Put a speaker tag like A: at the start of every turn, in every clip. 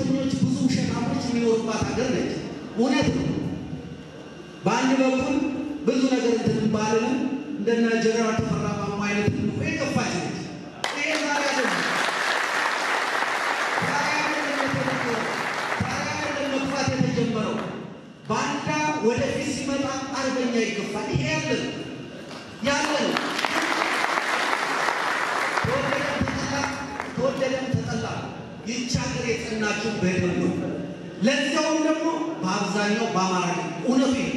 A: ውሸተኞች ብዙ ውሸታሞች የሚኖሩባት ሀገር ነች። እውነት ነው። በአንድ በኩል ብዙ ነገር እንትን ባልንም እንደነ ጀነራል ተፈራ ማሞ አይነት እኮ የገፋች ነች። ይሄ ዛሬ አይደለም ዛሬ አይደለም የተጀመረው ዛሬ አይደለም መግፋት የተጀመረው። ባንዳ ወደፊት ሲመጣ አርበኛ ይገፋል። ይሄ ያለ ነው ያለ ነው። ተወደደም ተጠላ ተወደደም ተጠላ ይህች ሀገር የጸናችው በደም ነው። ለዚያውም ደግሞ በአብዛኛው በአማራ እውነቱ ይሄ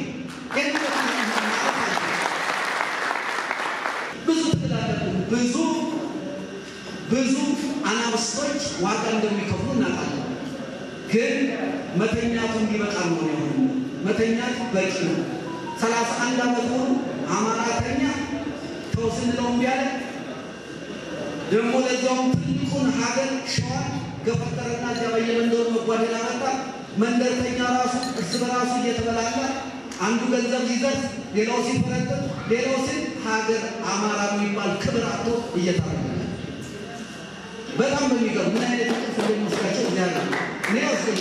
A: ብዙ ትላለህ ብዙ ብዙ አናብስቶች ዋጋ እንደሚከፍሉ እናውቃለን። ግን መተኛቱ እንዲበቃ ነው የሆነ መተኛቱ በቂ ነው። ሰላሳ አንድ ዓመት ሙሉ አማራ ተኛ ተው ስንለው እምቢ አለ። ደግሞ ለዛውም ትልቁን ሀገር ሸዋን ገፈጠረና እዚያ በየመንደሩ መጓደል አመጣ። መንደርተኛ ራሱ እርስ በራሱ እየተበላላ አንዱ ገንዘብ ሲዘርፍ ሌላው ሲፈረጥጥ ሌላው ሲል ሀገር አማራ የሚባል ክብር አቶ እየታረገ በጣም በሚገርም ምን አይነት ቅርስ እንደሚመስላቸው እዚያ ያለ እኔ ያስገኝ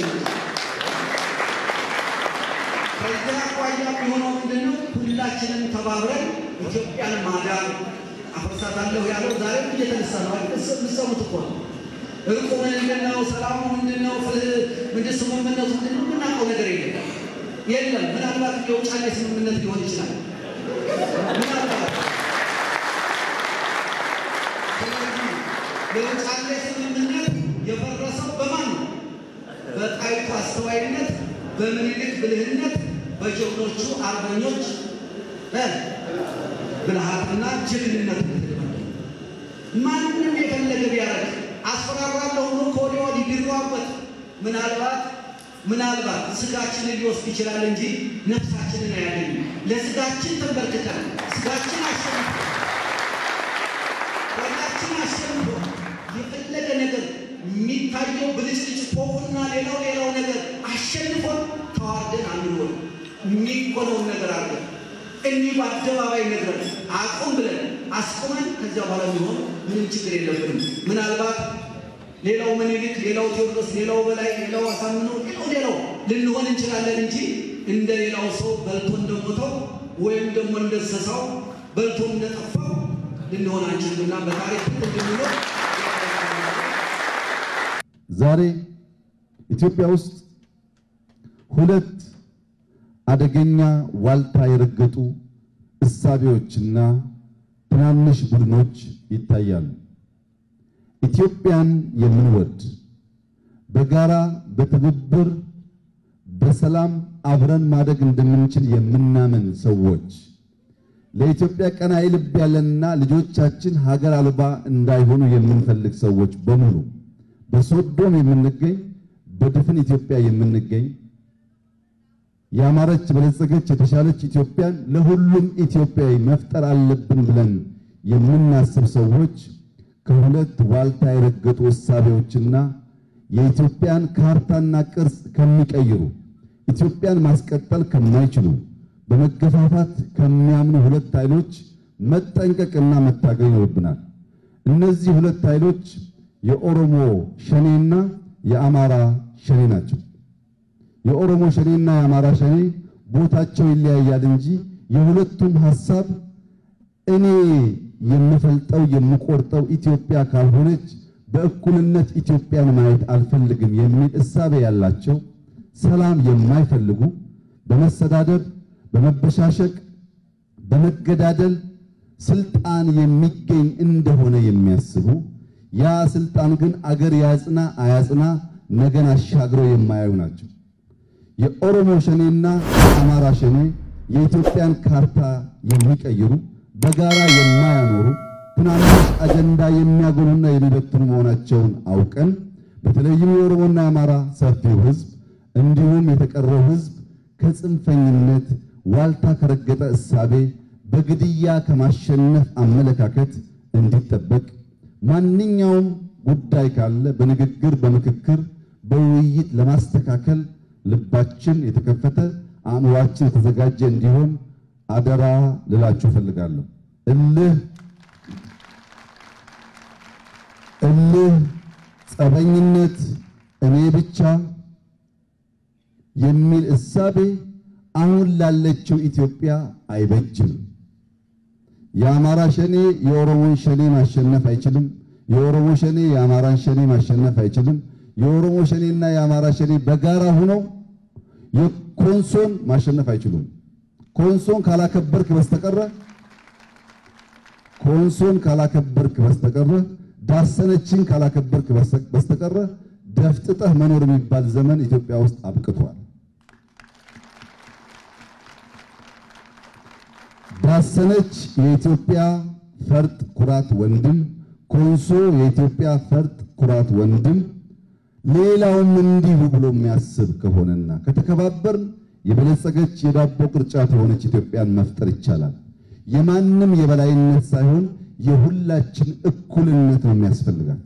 A: ከዚያ አኳያ የሚሆነው ምንድን ነው? ሁላችንም ተባብረን ኢትዮጵያን ማዳን አፈርሳታለሁ ያለው ዛሬም እየተነሳ ነው። የምትሰሙት እኮ ነው። እርቁ ምንድን ነው? ሰላሙ ምንድን ነው? ምንድን ስምምነቱ ምንድን ነው? የምናውቀው ነገር የለም የለም። ምናልባት የውጫሌ ስምምነት ሊሆን ይችላል። ምናልባት የውጫሌ ስምምነት የፈረሰው በማን ነው? በጣይቱ አስተዋይነት፣ በምኒልክ ብልህነት፣ በጀግኖቹ አርበኞች ብልሃትና ጀግንነት ማንም የፈለገ ቢያደርግ አስፈራራለሁ ብሎ ከወዲያ ወዲህ ቢሯበት ምናልባት ምናልባት ስጋችንን ሊወስድ ይችላል እንጂ ነፍሳችንን አያገኝም። ለስጋችን ተንበርክከን ስጋችን አሸንፎ ወላችን አሸንፎ የፈለገ ነገር የሚታየው ብልጭልጭ ፎቁና ሌላው ሌላው ነገር አሸንፎን ተዋርደን አንሆን የሚኮነውን ነገር አድርገን እንዲህ በአደባባይ ነግረን አቁም ብለን አስቁመን ከዚያ በኋላ የሚሆን ምንም ችግር የለብንም። ምናልባት ሌላው ምኒልክ፣ ሌላው ቴዎድሮስ፣ ሌላው በላይ፣ ሌላው አሳምነው፣ ሌላው ሌላው ልንሆን እንችላለን እንጂ እንደ ሌላው ሰው በልቶ እንደሞተው ወይም ደግሞ እንደሰሳው በልቶ እንደጠፋው ልንሆን አንችልምና በታሪክ እንድንኖር
B: ዛሬ ኢትዮጵያ ውስጥ ሁለት አደገኛ ዋልታ የረገጡ እሳቤዎችና ትናንሽ ቡድኖች ይታያሉ። ኢትዮጵያን የምንወድ በጋራ በትብብር በሰላም አብረን ማደግ እንደምንችል የምናምን ሰዎች ለኢትዮጵያ ቀናኢ ልብ ያለንና ልጆቻችን ሀገር አልባ እንዳይሆኑ የምንፈልግ ሰዎች በሙሉ በሶዶም የምንገኝ በድፍን ኢትዮጵያ የምንገኝ ያማረች በለጸገች የተሻለች ኢትዮጵያን ለሁሉም ኢትዮጵያዊ መፍጠር አለብን ብለን የምናስብ ሰዎች ከሁለት ዋልታ የረገጡ እሳቤዎችና የኢትዮጵያን ካርታና ቅርጽ ከሚቀይሩ ኢትዮጵያን ማስቀጠል ከማይችሉ በመገፋፋት ከሚያምኑ ሁለት ኃይሎች መጠንቀቅና መታገል ይኖርብናል። እነዚህ ሁለት ኃይሎች የኦሮሞ ሸኔና የአማራ ሸኔ ናቸው። የኦሮሞ ሸኔና የአማራ ሸኔ ቦታቸው ይለያያል እንጂ የሁለቱም ሐሳብ እኔ የምፈልጠው የምቆርጠው ኢትዮጵያ ካልሆነች በእኩልነት ኢትዮጵያን ማየት አልፈልግም የሚል እሳቤ ያላቸው ሰላም የማይፈልጉ በመሰዳደብ በመበሻሸቅ በመገዳደል ስልጣን የሚገኝ እንደሆነ የሚያስቡ ያ ስልጣን ግን አገር ያጽና አያጽና ነገን አሻግረው የማያዩ ናቸው። የኦሮሞ ሸኔና የአማራ ሸኔ የኢትዮጵያን ካርታ የሚቀይሩ በጋራ የማያኖሩ ትናንሽ አጀንዳ የሚያጎሉና የሚበትኑ መሆናቸውን አውቀን በተለይም የኦሮሞና የአማራ ሰፊው ሕዝብ እንዲሁም የተቀረው ሕዝብ ከጽንፈኝነት ዋልታ ከረገጠ እሳቤ በግድያ ከማሸነፍ አመለካከት እንዲጠበቅ ማንኛውም ጉዳይ ካለ በንግግር በምክክር በውይይት ለማስተካከል ልባችን የተከፈተ አእምሯችን የተዘጋጀ እንዲሆን አደራ ልላችሁ እፈልጋለሁ። እልህ እልህ፣ ጸበኝነት፣ እኔ ብቻ የሚል እሳቤ አሁን ላለችው ኢትዮጵያ አይበጅም። የአማራ ሸኔ የኦሮሞን ሸኔ ማሸነፍ አይችልም። የኦሮሞ ሸኔ የአማራን ሸኔ ማሸነፍ አይችልም። የኦሮሞ ሸኔና የአማራ ሸኔ በጋራ ሆነው የኮንሶን ማሸነፍ አይችሉም። ኮንሶን ካላከበርክ በስተቀረ ኮንሶን ካላከበርክ በስተቀረ ዳሰነችን ካላከበርክ በስተቀረ ደፍጥጠህ መኖር የሚባል ዘመን ኢትዮጵያ ውስጥ አብቅቷል። ዳሰነች የኢትዮጵያ ፈርጥ ኩራት ወንድም፣ ኮንሶ የኢትዮጵያ ፈርጥ ኩራት ወንድም፣ ሌላውም እንዲሁ ብሎ የሚያስብ ከሆነና ከተከባበርን የበለጸገች የዳቦ ቅርጫት የሆነች ኢትዮጵያን መፍጠር ይቻላል። የማንም የበላይነት ሳይሆን የሁላችን እኩልነት ነው የሚያስፈልጋት።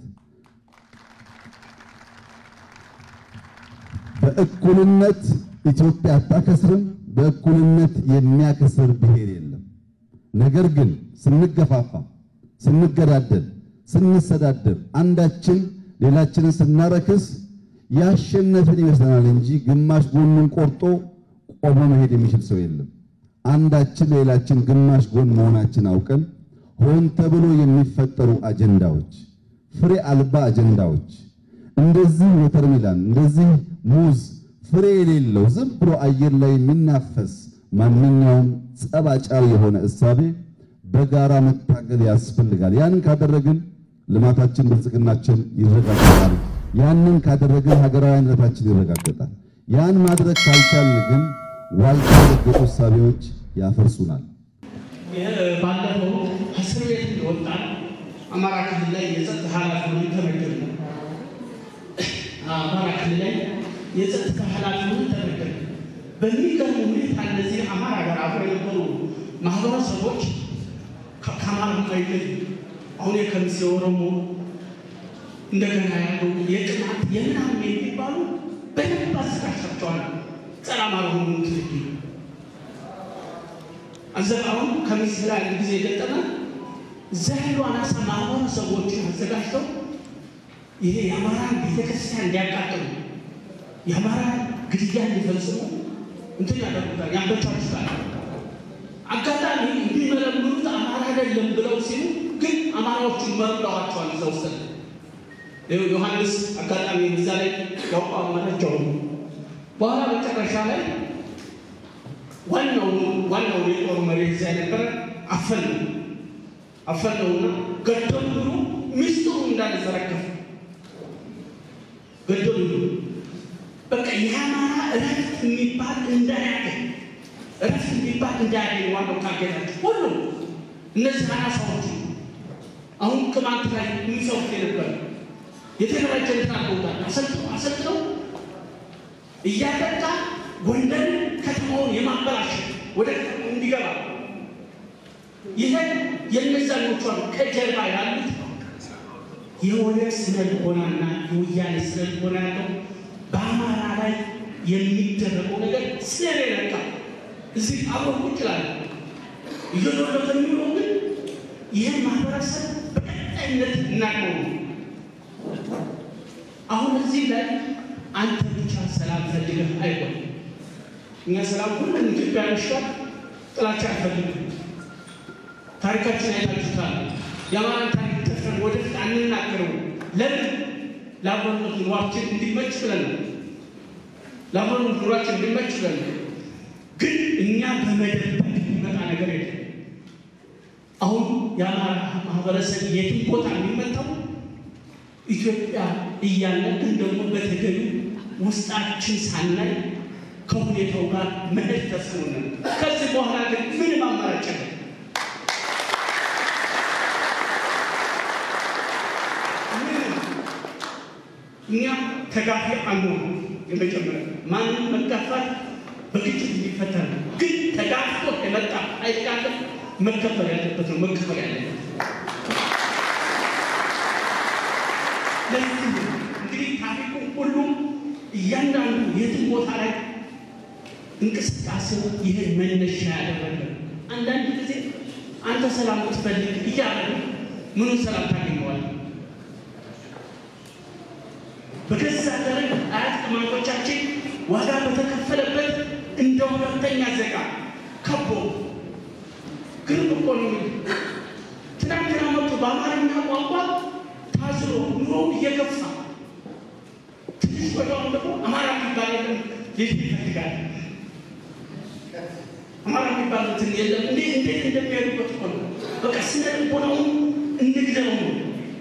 B: በእኩልነት ኢትዮጵያ አታከስርም። በእኩልነት የሚያከስር ብሔር የለም። ነገር ግን ስንገፋፋ፣ ስንገዳደል፣ ስንሰዳደብ፣ አንዳችን ሌላችንን ስናረክስ ያሸነፍን ይመስለናል እንጂ ግማሽ ጎኑን ቆርጦ ቆሞ መሄድ የሚችል ሰው የለም። አንዳችን ሌላችን ግማሽ ጎን መሆናችን አውቀን ሆን ተብሎ የሚፈጠሩ አጀንዳዎች፣ ፍሬ አልባ አጀንዳዎች እንደዚህ ወተርሚላን እንደዚህ ሙዝ ፍሬ የሌለው ዝም ብሎ አየር ላይ የሚናፈስ ማንኛውም ጸባጫሪ የሆነ እሳቤ በጋራ መታገል ያስፈልጋል። ያንን ካደረግን ልማታችን፣ ብልጽግናችን ይረጋገጣል። ያንን ካደረግን ሀገራዊ አንድነታችን ይረጋገጣል። ያን ማድረግ ካልቻልን ግን ዋልታ የረገጡ እሳቤዎች ያፈርሱናል።
C: ባለፈው እስር ቤት እንደወጣን አማራ ክልል ላይ የጸጥታ ኃላፊ ሆነን ተመደብን። አማራ ክልል ላይ የጸጥታ ኃላፊ ሆነን ተመደብን። በሚገርም ሁኔታ እነዚህ አማራ ጋር አብረው የነበሩ ማህበረሰቦች ከአማራ ማይገኝ አሁን የከሚሴ ኦሮሞ እንደገና ያለው የቅማንት የምናምን የሚባሉ በደንብ አዘጋጅተዋል። ጸረ አማራ ሆኑ ትልጊ አዘቃውን ከሚስ ላይ አንድ ጊዜ የገጠመ እዛ ያሉ አናሳ ማህበረሰቦችን አዘጋጅተው ይሄ የአማራን ቤተክርስቲያን እንዲያቃጥሉ የአማራን ግድያ እንዲፈጽሙ እንትን ያደርጉታል፣ ያንበቻችታል። አጋጣሚ እንዲመለምሉት አማራ አይደለም ብለው ሲሉ ግን አማራዎቹን መርምረዋቸዋል። እዛ ውስጥ ዮሐንስ አጋጣሚ እዛ ላይ ያውቋ መረጃው በኋላ መጨረሻ ላይ ዋናው ዋናው የጦር መሪ እዛ የነበረ አፈነው አፈነውና ገደሉ ብሎ ሚስጥሩ እንዳለ ዘረገፉ። ገደሉ ብሎ በቃ የአማራ እረፍት የሚባል እንዳያገኝ እረፍት የሚባል እንዳያገኝ ዋናው ታገላቸው ሁሉ እነዚህ አናሳዎች አሁን ቅማንት ላይ የሚሰሩት የነበረ የተደራጀ ታቆታል አሰልጥነው አሰልጥነው እያጠቃ ጎንደር ከተማውን የማበላሸት ወደ ከተማው እንዲገባ ይህን የነዛኞቹ ከጀርባ ያሉት የሆነ ስነ ልቦናና የወያኔ ስነ ልቦና ያለው በአማራ ላይ የሚደረገው ነገር ስለሌለቃ እዚህ አብሮ ቁጭ ይላል እየዶለተ የሚለው ግን ይህን ማህበረሰብ በቀጣይነት እናቀው አሁን እዚህ ላይ አንተ ብቻ ሰላም ፈልገህ አይሆን። እኛ ሰላም ሁሉም ኢትዮጵያኖች ጋር ጥላቻ አንፈልግም። ታሪካችን አይታችሁታል። የአማራን ታሪክ ደፍረን ወደፊት አንናገረው። ለምን? ለአብሮነት ኑሯችን እንዲመች ብለን ነው። ለአብሮነት ኑሯችን እንዲመች ብለን ነው። ግን እኛ በመደበቅ የሚመጣ ነገር የለም። አሁን የአማራ ማህበረሰብ የትም ቦታ የሚመጣው ኢትዮጵያ እያለ ግን ደግሞ በተገኙ ውስጣችን ሳናይ ከሁኔታው ጋር መሄድ ተስኖናል። ከዚህ በኋላ ግን ምንም አማራጭ የለም። እኛ ተጋፊ አንሆን። የመጀመሪያ ማንም መጋፋት በግጭት የሚፈታ ነው። ግን ተጋፍቶ የመጣ ኃይል ካለ መከፈል ያለበት ነው መከፈል ያለበት ለዚህ እንግዲህ ታሪኩ ሁሉም እያንዳንዱ የትም ቦታ ላይ እንቅስቃሴው ይህን መነሻ ያደረገ አንዳንድ ጊዜ አንተ ሰላም ትፈልግ እያለ ምኑን ሰላም ታገኘዋል? በገዛ ደረጃ አያት ቅማንቶቻችን ዋጋ በተከፈለበት እንደ ሁለተኛ ዜጋ ከቦ ግርም እኮ ነው የሚል ትናንትና መጡ በአማርኛ ቋንቋ ታዝሮ ኑሮውን እየገፋ ትንሽ ወዲያውኑ ደግሞ አማራ የሚባል የለም ሊል ይፈልጋል። አማራ የሚባል እንትን የለም እንዴ እንዴት እንደሚሄዱበት እኮ ነው። በቃ ስነ ልቦናውን እንግደለው ነው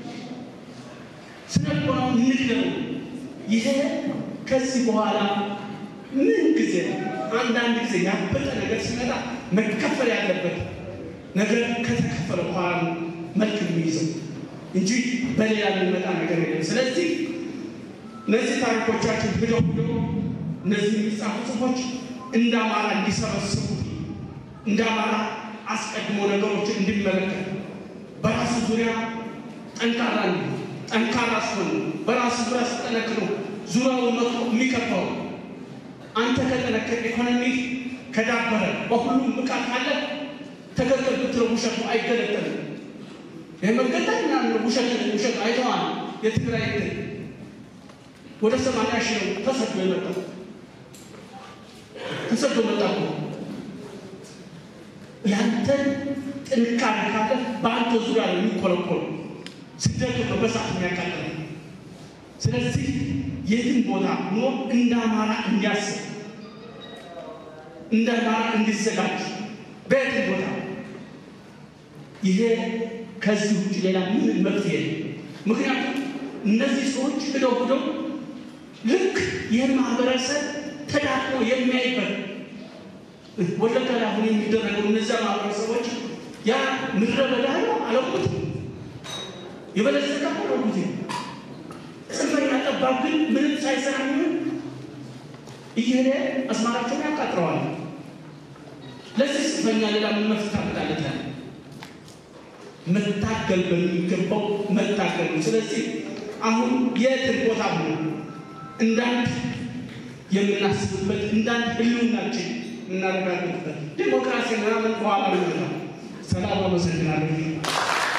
C: ስነ ልቦናውን እንግደለው። ይሄ ከዚህ በኋላ ምን ጊዜ አንዳንድ ጊዜ ያበጠ ነገር ሲመጣ መከፈል ያለበት ነገር ከተከፈለ በኋላ ነው መልክ የሚይዘው እንጂ በሌላ የሚመጣ ነገር የለም። ስለዚህ እነዚህ ታሪኮቻችን ሂደው ሂደው እነዚህ የሚጻፉ ጽሁፎች እንደ አማራ እንዲሰበስቡ እንደ አማራ አስቀድሞ ነገሮችን እንዲመለከት በራሱ ዙሪያ ጠንካራ እንዲሆን ጠንካራ ሲሆን በራሱ ዙሪያ ሲጠነክሩ ዙሪያውን መጥቶ የሚከፋው አንተ ከጠነከር ኢኮኖሚ ከዳበረ በሁሉም ብቃት ካለ ተገጠል ብትለው ውሸቱ አይገለጠልም። ይህ መገጠል ምናምን ውሸት ውሸት አይተዋል። የትግራይ እንትን ወደ ሰማንያ ሺህ ነው ተሰዶ የመጣው ተሰዶ መጣ እኮ ያንተ ጥንካሬ ካለ በአንተ ዙሪያ ነው የሚኮለኮሉ ስደቱ ነው በሳት የሚያቃጥል ስለዚህ የትም ቦታ ኖ እንደ አማራ እንዲያስብ እንደ አማራ እንዲዘጋጅ በየትም ቦታ ይሄ ከዚህ ውጭ ሌላ ምን መፍትሄ የለም። ምክንያቱም እነዚህ ሰዎች ሂደው ሂደው ልክ ይህን ማህበረሰብ ተዳክሞ የሚያይበት ወለጋ ላይ አሁን የሚደረገው እነዚያ ማህበረሰቦች ያ ምድረ በዳ ነው አለቁትም የበለጸገ አለቁት ጽንፈኛ ጠባብ ግን ምንም ሳይሰራ ምን እየሄደ አስማራቸውን ያቃጥረዋል። ለዚህ ጽንፈኛ ሌላ ምን መፍትሄ ታመጣለታል? መታገል በሚገባው መታገል ነው። ስለዚህ አሁን የትን ቦታ ሆነ እንዳንድ የምናስብበት እንዳንድ ህልውናችን የምናረጋግጥበት ዴሞክራሲ ምናምን በኋላ ነው። ሰላም አመሰግናለሁ።